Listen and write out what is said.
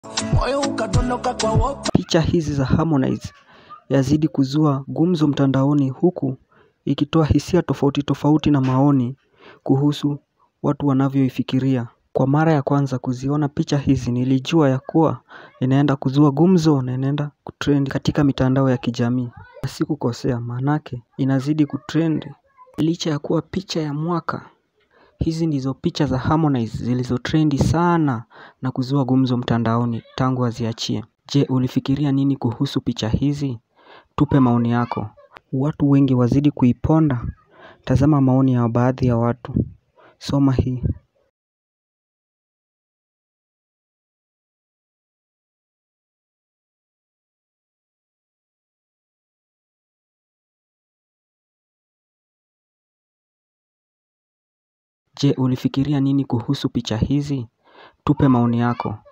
moyo ukadondoka kwa wopa. Picha hizi za Harmonize yazidi kuzua gumzo mtandaoni huku ikitoa hisia tofauti tofauti na maoni kuhusu watu wanavyoifikiria. Kwa mara ya kwanza kuziona picha hizi nilijua ya kuwa inaenda kuzua gumzo na inaenda kutrend katika mitandao ya kijamii. Na sikukosea maanake inazidi kutrend licha ya kuwa picha ya mwaka. Hizi ndizo picha za Harmonize zilizotrendi sana na kuzua gumzo mtandaoni tangu aziachie. Je, ulifikiria nini kuhusu picha hizi? Tupe maoni yako. Watu wengi wazidi kuiponda. Tazama maoni ya baadhi ya watu. Soma hii. Je, ulifikiria nini kuhusu picha hizi? Tupe maoni yako.